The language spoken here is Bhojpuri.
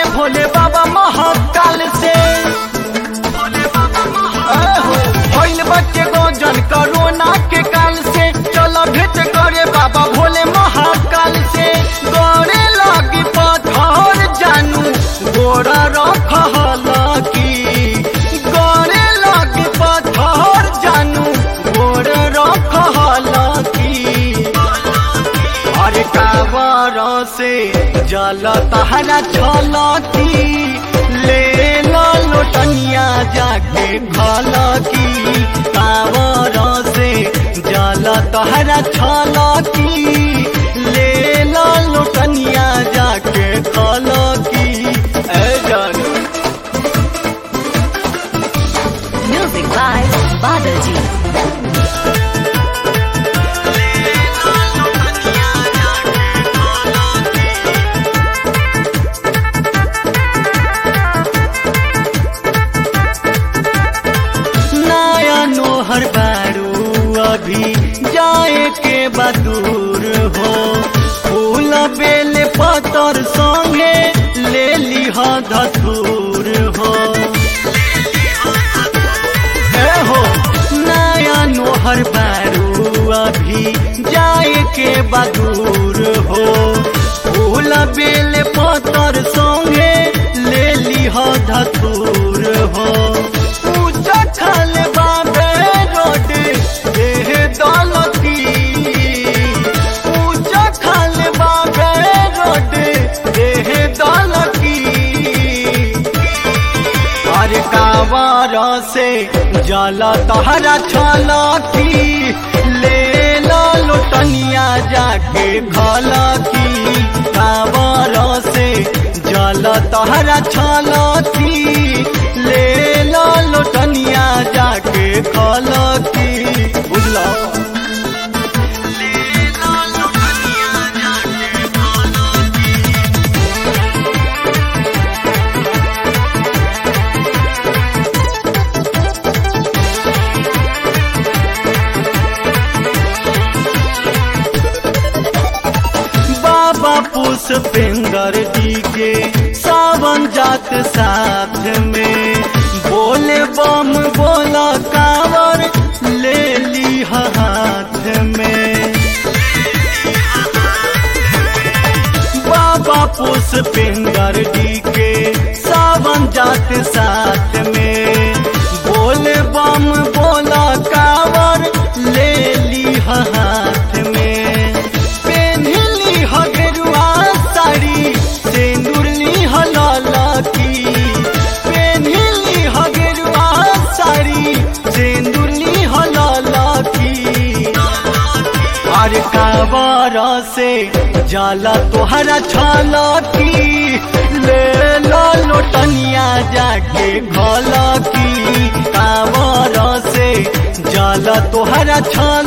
भोले बाबा महाकाल से आहो, भइल बच्चे गजन कोरोना के काल से चलो भेंट करे बाबा भोले महाकाल से गड़े लगी पत्थर जानू गोरा रखल की गड़े लगी पत्थर जानू गोर रखल की अरे कावर से जल तहरा छलकी ले लो लोटनिया जाके खलकी कावर से जल तहरा छलकी ले लो लोटनिया जाके खलकी ए जानू Music by Badaji. नया नोहर बारू अभी जाए के बदूर हो फूल बेल पतर संगे ले लिह धतूर हो ए हो नया नोहर बारू अभी जाए के बदूर हो फूल बेल पतर संगे ले लिह धतूर हो पूजा खल बाबे रोड देह दौलती पूजा खल बाबे रोड देह दौलती अरे कावार से जल तहरा छलकी ले लो लोटनिया जाके खलकी कावार से जल तहरा छलकी ले लो लोटनिया जाके खलकी बुझलो बाबा पुष्पेंद्र जी के सावन जात साथ में बोले बम बोला कावर ले ली हाथ में बाबा पुष्पेंद्र जी के सावन जात साथ में बोले बम बोला कावर ले ली हाथ में पेन्हली हगरुआ साड़ी सेंदुरली हललकी पेन्हली हगरुआ साड़ी सेंदुरली हललकी और कावर से जाला तोहरा छलकी ले लो लोटनिया जाके घलकी कावर से जाला तोहरा छल